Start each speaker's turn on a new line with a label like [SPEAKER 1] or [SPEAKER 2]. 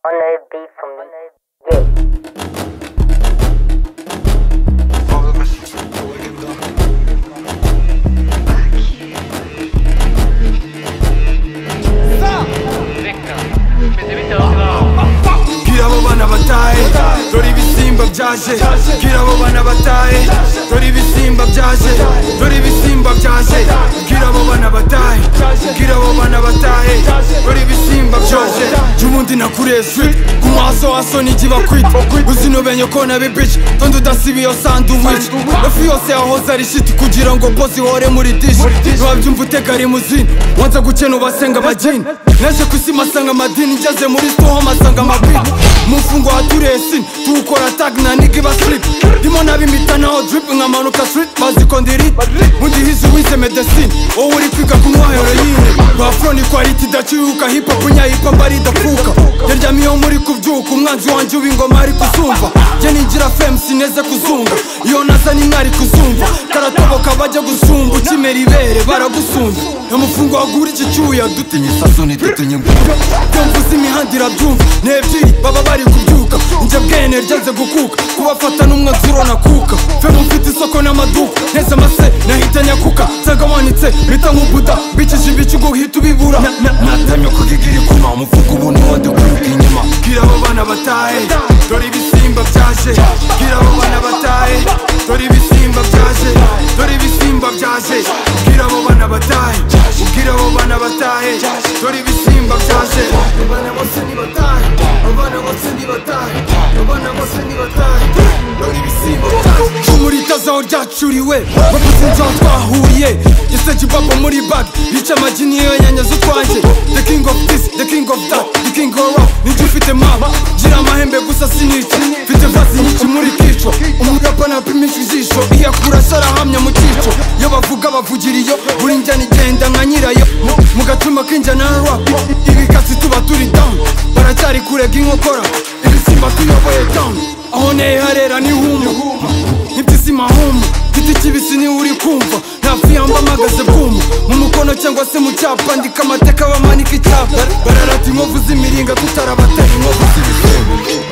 [SPEAKER 1] On a beat from the yeah.
[SPEAKER 2] Bwira abo bana batahe dore ibisimba byaje Bwira abo bana batahe dore ibisimba byaje dore ibisimba byaje Bwira abo bana batahe Bwira abo bana batahe dore ibisimba byaje Jumundi nakurezwe kumaso waso nigibakwita uzinobenye kona bibici tondo udasiba iyo sandwich Efu yose yahoze ari shiti kugira ngo bozi ihore muri dish Ntiwabyumva utega rimuzini wanze gukena ubasenga abageni Naje ku isi masanga amadini ngeze muri store masanga amabini Mu mfungo wa turesini tuwukora tag na nigga ba slip Ndimo nabimita naho drip nkamanuka street baziko ndirita Undihize uwize medecine wowe uri kwiga kunywa heroine Rwafro ni quality idaciwuka hip hop nya hip hop ari idakuka Yaryamiyeho muri kubyuka umwanzi wanjye w'ingoma ari kuzumva Jye ningira fame sineze kuzunga iyo naza ni mwari kuzumva karatoboka bajya gusumba ukimera ibere baragusumba Ntamufungo wagura iki cyuya dutinye isasoni dutinye imbuga Byamvuze imihanda irabyumva n'ebyiri baba bari kubyuka Njye bwene ryanze gukuka kubafata n'umwanzuro nakuka Fame mfite isoko n'amaduka neza amase nahita nyakuka Nsanga wanitse bita nk'ubuda bicishije ibicugo uhita ubibura Natamye kugigira ikuma umufungo ubu n'uwandi kwiruka inyuma Bwira abo bana batahe dore ibisimba byaje Bwira abo bana batahe dore ibisimba byaje dore ibisimba byaje Bwira abo bana batahe Bwira abo bana batahe dore ibisimba byaje Abana bose nibatahe abana bose nibatahe abana bose nibatahe dore ibisimba byaje Muri tazaho ryacuriwe bavuze inzaho twahuriye Yaseje baba muri bag yica amagi niyo yanyaze utwanjye The king of this the king of that the king of rock Ninjye ufite mama gira amahembe gusa sinici Mfite vasi nyinshi muri kico umurapa napimisha ijisho iyakura sarahamya mu cyico iyo bavuga bavugira iyo buri njyana igenda nka nyirayo Mu- mu gacuma k'injyana ya rap ibikatsi tuba turi down baracyari kurega inkokora ibisimba tuyoboye down aho nehe harera ni huma ntibyisima huma giti kibisi niwe uri kumva ntapfiyamba mpagaze bwuma mu mukono cyangwa se mu cyapa ndika amateka bamanika icyapa bararata inkovu z'imiringa tutarabatera inkovu z'ibisebe